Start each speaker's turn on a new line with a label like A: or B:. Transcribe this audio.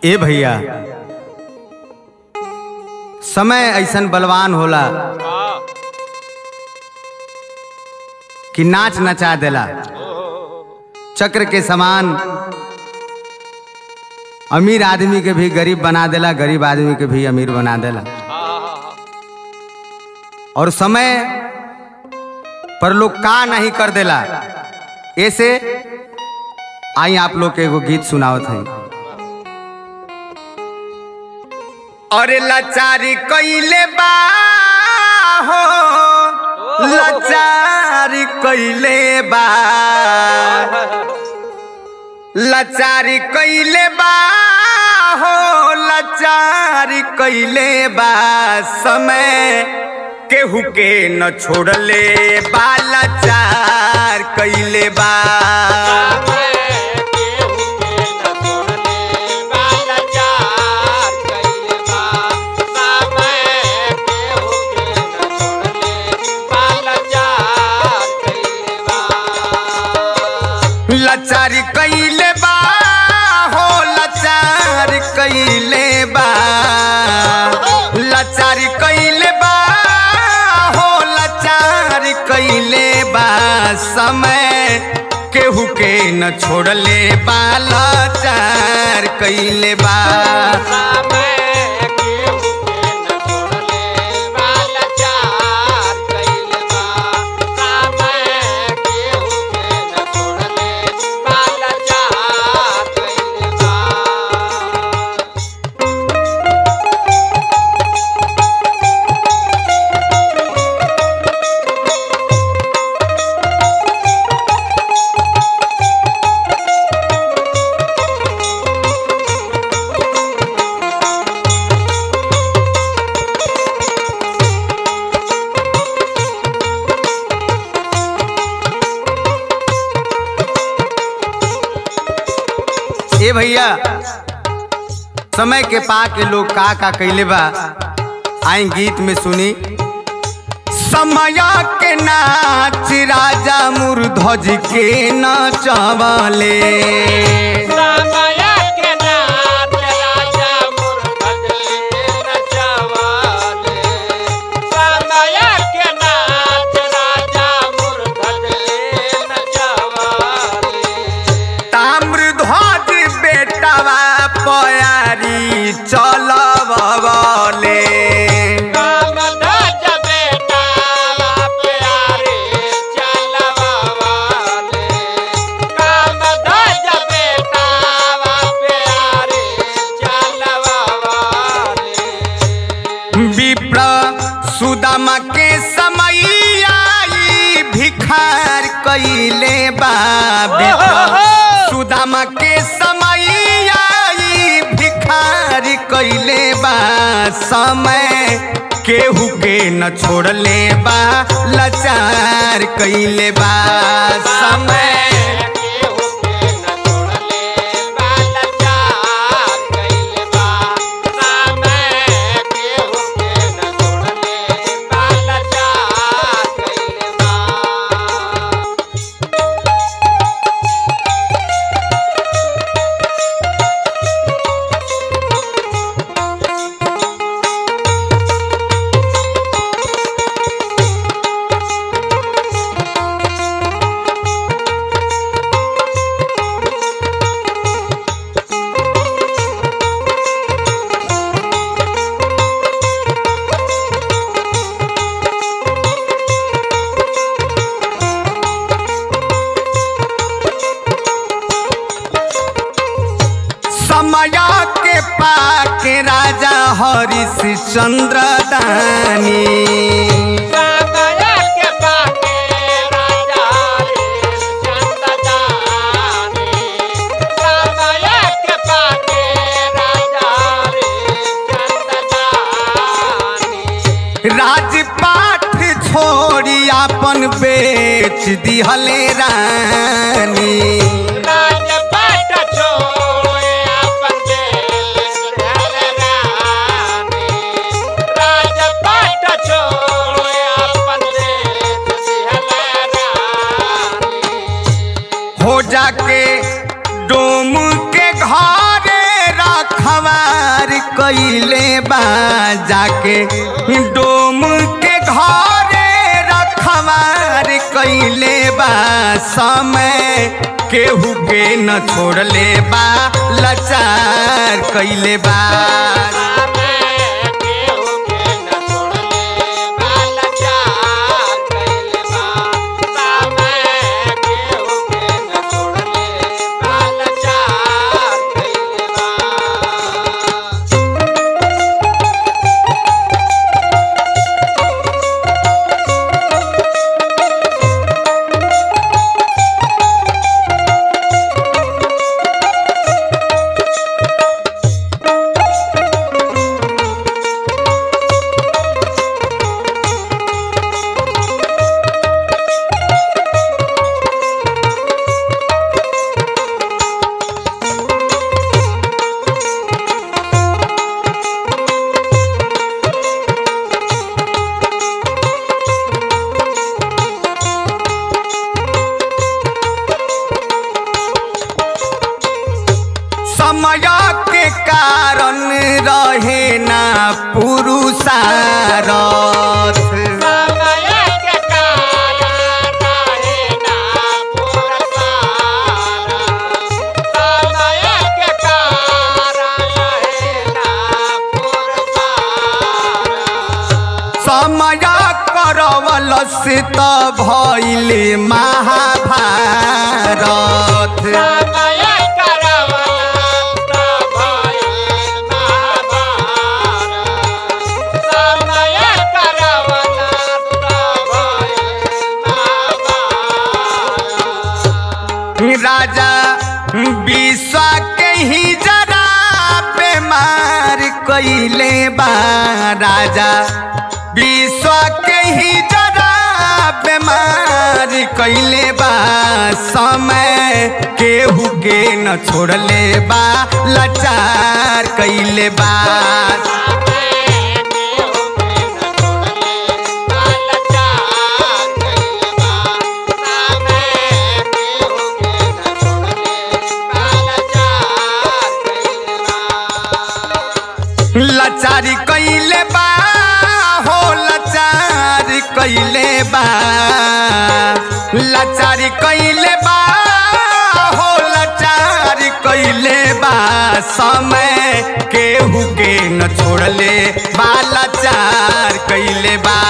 A: ए भैया समय ऐसन बलवान होला
B: हाँ
A: कि नाच नचा देला चक्र के समान अमीर आदमी के भी गरीब बना देला गरीब आदमी के भी अमीर बना देला
B: हाँ
A: और समय पर लोग का नहीं कर देला ऐसे आई आप लोग के एगो गीत सुनावत है अरे लाचारी कैले बा हो लाचारी कैले बा लाचारी कैले बा हो लाचारी कैले बा समय केहू के न छोड़ले बा लाचार कैले बा लाचारी कैले बा हो लाचार कैले बा लाचारी कैले बा हो लाचार कैले बा समय केहू के न छोड़ले बा लाचार कैले बा ए भैया समय के पा के लोग का का कैले बा आई गीत में सुनी समया के नाच राजा मुरध्वज के नचवले ताम्रध्वज बेटवा पयारी चलवले विप्र सुदामा के समय आई भिखार कैले बा विप्र सुदामा के समय आई भिखार कैले बा समय केहू के न छोड़ले बा लाचार कैले बा समय समया के पाके राजा हरिश चंद्र दानी राजपाठ छोड़ी अपन बेच दिहले रानी हो जाके डोम के घरे रखा रखवार कइले बा जाके डोम के घरे रखवार कइले बा समय केहू के न छोड़ले बा लाचार कइले बा समय के कारण रहे ना पुरुषारथ समय करवलस त भैले महाभारत राजा विश्व के ही जरा बीमार कइले बा राजा विश्व के ही जरा बीमार कइले बा समय केहू के न छोड़ले बा लाचार कइले बा लाचारी कइले बा हो लाचारी कइले बा लाचारी कइले बा हो लाचारी कइले बा समय केहू के न छोड़ले बा लाचार कइले बा